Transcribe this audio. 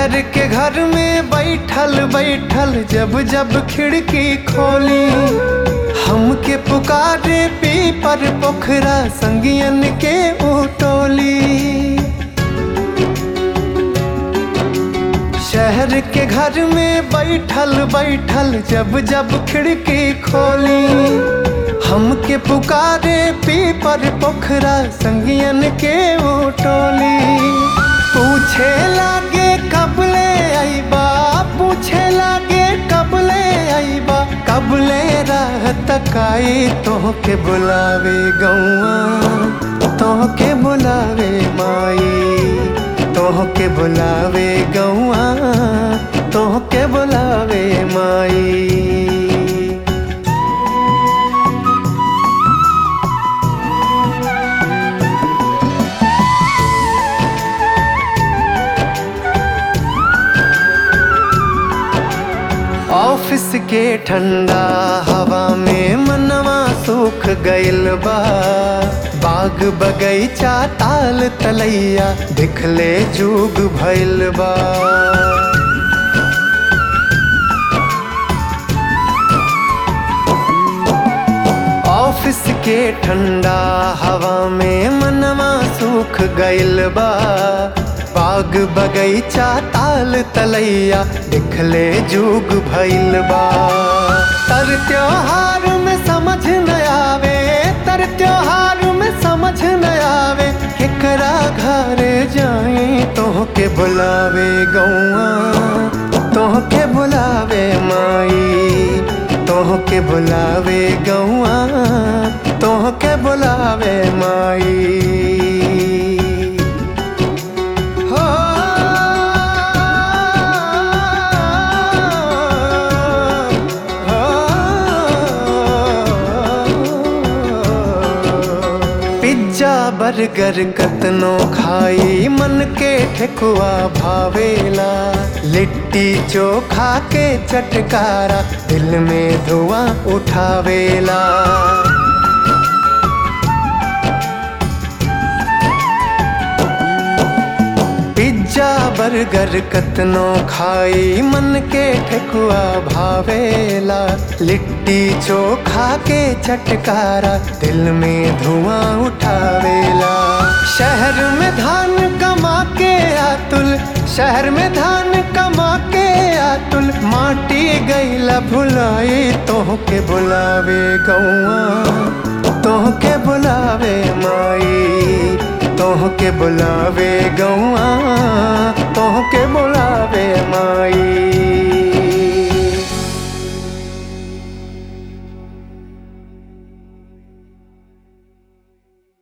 शहर के घर में बैठल बैठल जब जब खिड़की खोली हमके पुकारे पीपर पोखरा संगियन के उटोली शहर के घर में बैठल बैठल जब जब खिड़की खोली हमके पुकारे पीपर पोखरा संगियन के उटोली पूछे लागे कबले आईबा पूछे लागे कबले आईबा कबले राह तकाई तोहके बुलावे गौआ तोहके बुलावे माई तोहके बुलावे गौआ तोहके बुलावे माई ऑफिस के ठंडा हवा में मनवा सूख गइल बा बाग बगैचा ताल तलैया दिखले जुग भइल बा ऑफिस के ठंडा हवा में मनवा सूख गइल बा बाग बगैचा ताल तलैया दिखले जुग भइल बा तर त्योहार में समझ न आवे तर त्योहार में समझ न आवे केकरा घरे जाई तोहके बुलावे गौआ तोहके बुलावे माई तोहके बुलावे गौआ तोहके बुलावे माई हो पिज्जा बर्गर कतनो खाई मन के ठेकुआ भावेला लिट्टी चोखा के चटकारा दिल में धुआं उठावेला पिज्जा बर्गर कतनो खाई मन के ठेकुआ भावेला लिट्टी चोखा के चटकारा दिल में धुआं उठावेला शहर में धान कमा के आतुल शहर में धान कमा के आतुल माटी गईला भुलाई तोहके बुलावे गौआ तोहके बुलावे माई तोहके बुलावे गौआ तोहके